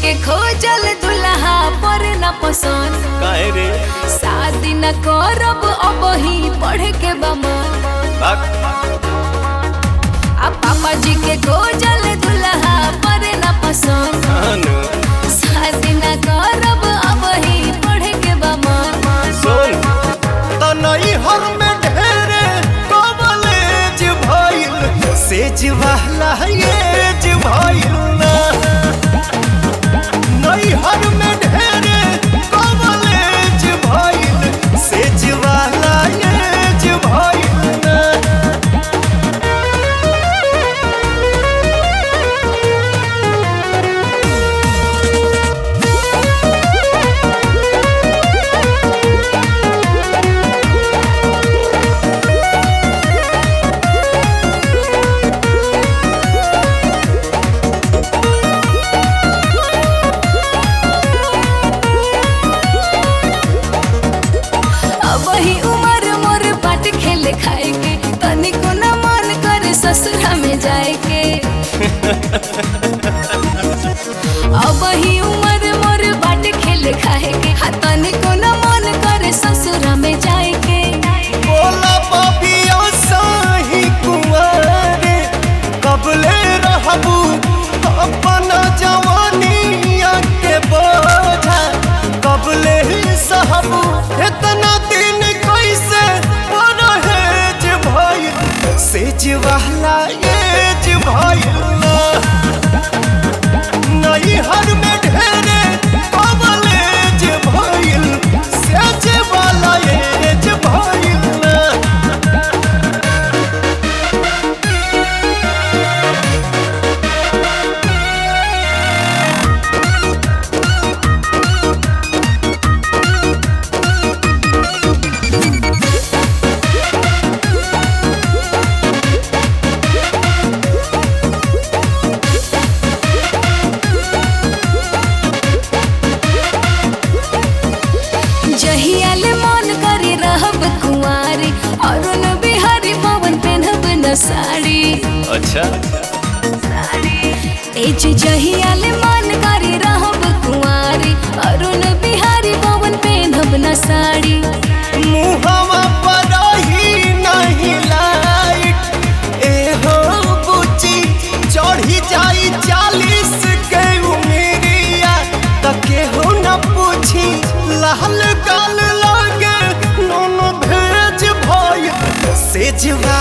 के खोजल दुल्हा पर न पसंद काहे रे शादी न करब अब ही पढ़े के बमन बाक आ पापा जी के खोजल दुल्हा पर न पसंद अनु शादी न करब अब ही पढ़े के बमन सुन तनई हर में ढेरे कॉलेज भइल सेज वाला एज भइल ना नई हर में ढेरे कॉलेज भइल सेज वाला एज भइल ना अब ही उम्र मोर बाट खेले खाए के तनिको न मन करे ससुरा में जाए के अब ही उम्र मोर बाट खेले खाए के हा तनिको न मन करे ससुरा में जाए के बोला पापिया साही कुंवारे कबले रहबू अपना जवानिया के बोझा कबले ही सहबू इतना दिन कैसे परहेज भइल सेज वाला एज भइल ना नई हर में ढेरे कबलेज भइल सेज वाला एज भइल ना जहियाले मन करे रहब कुंवारी अरुण बिहारी पवन पेनहब न साड़ी अच्छा ए जे जहियाले मन करे रहब कुंवारी अरुण बिहारी पवन पेनहब न साड़ी मुहवा पर ही नहीं लाइट ए हो बुची चढ़ी जाई चालीस के उमेरिया तके हो न पूछी लाल गाल लागे नोनो भेज भइल सेज